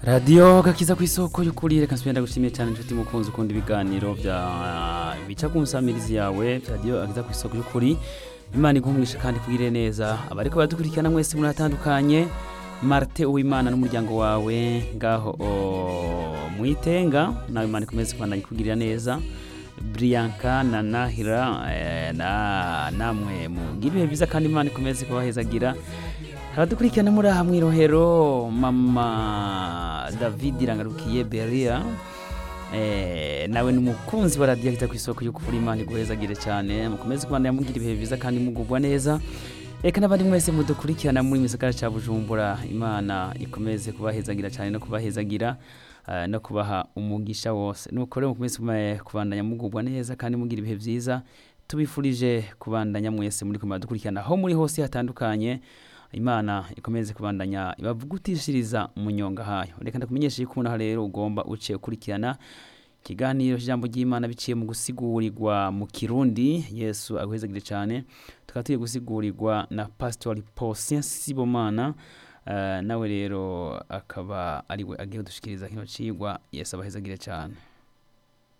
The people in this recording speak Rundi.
radiyo gakiza ku isoko y'ukuri reka nsubira ndagushimiye cyane inshuti mukunzi ukunda ibiganiro bya bica ku nsamirizi yawe bya radiyo gakiza ku isoko y'ukuri imana igumwisha kandi kugire neza abariko baradukurikirana mwese muratandukanye marite uwimana n'umuryango wawe ngaho o, mwitenga nawe imana ikomeze kubandanya ikugirira neza Brianka na Nahira eh, na namwe mugira ibihe byiza kandi imana ikomeze kubahezagira haradukurikirana muri aha mwirohero mama David irangarukiye Beria eh, nawe ni umukunzi wa radiyo ahita ku isoko yo kuvura imana iguhezagire cyane mukomeze kubandanya mugira ibihe byiza kandi mugubwa neza reka n'abandi mwese mudukurikirana muri misagara cya bujumbura imana ikomeze kubahezagira cyane no kubahezagira eh, no kubaha umugisha wose nuko rero mukomeze kuba- kubandanya mugubwa neza kandi mugira ibihe byiza tubifurije kubandanya mwese muri kumwe dukurikirana aho muri hose hatandukanye imana ikomeze kubandanya ibavugutishiriza mu nyonga hayo reka ndakumenyesha yuko umuntu aha rero ugomba uce ukurikirana ikiganiro cy'ijambo ry'imana biciye mu gusigurirwa mu kirundi yesu aguhezagire cyane tukaba tugiye gusigurirwa na pasitori posien sibomana Eh, nawe rero akaba ariwe agiye kudushikiriza kino cigwa yesu abahezagire cyane